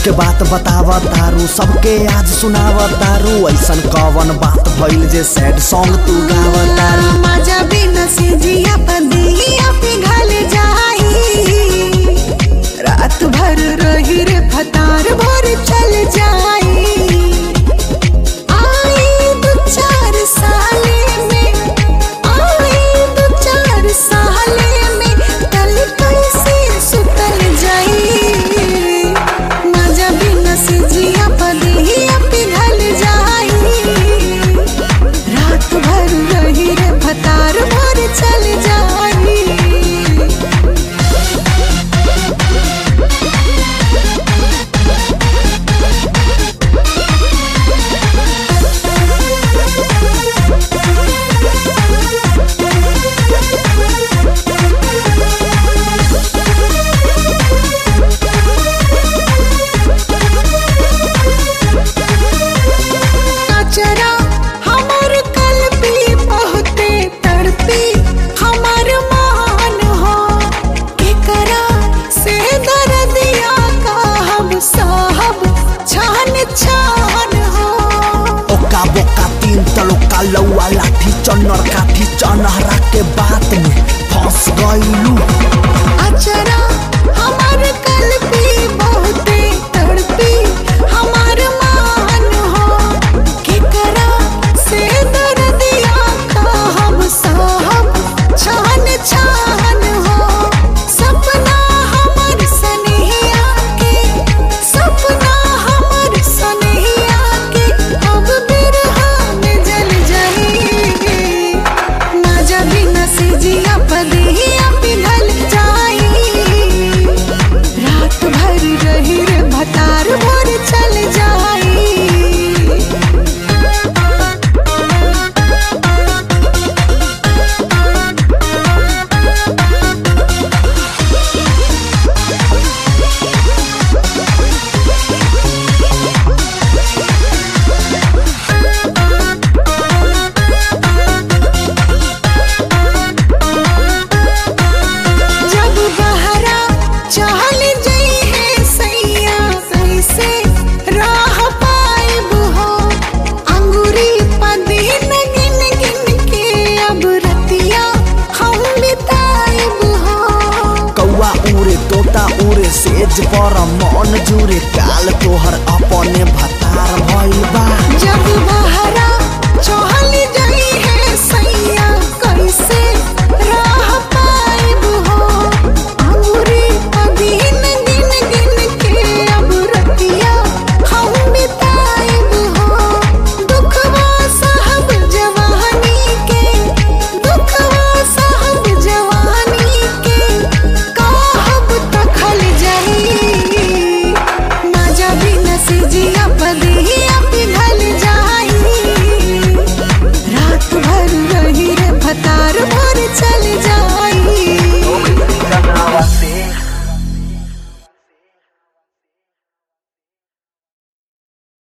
के बात बतावा तारू सबके आज सुनावा तारू ऐसन कवन बात भइल जे सैड सॉन्ग तू गावा तारू मजा बिना से जिया पदिया पिघल जाई रात भर रही रे फतार भर चल जाई आई दो चार साले में आई दो चार साले में कल कैसे सुतल जाई मजा बिना से जिया पदिया पिघल जाई रात भर रही रे भतार भर चल जाई अचरा हमर कलबी बहुते तड़पी हमर मान हो केकरा से दर्दिया का हम साहब छान छान हो ओका बोका तीन तलोका लौआ लाठी चन्नर काठी चनहरा के बात में फंस गइलू अचरा हमर कलबी बहुते तड़पी हमर मान हो केकरा से दर्दिया का हम साहब छान छान हो सपना हमर सनहिया के सपना हमर सनहिया के अब बिरहा में जल जाई मजा बिना से जिया पदिया पिघल जाई रात भर रही रे भतार भर चल जाई जब बहरा चल जई है सैया कैसे राह पाइब हो अंगूरी पदीन गिन गिन के अब रतिया हम बिताइब हो कौआ उड़े तोता उड़े सेज पर मन जुरे काल तोहर अपने भतार भइल बा जब बहरा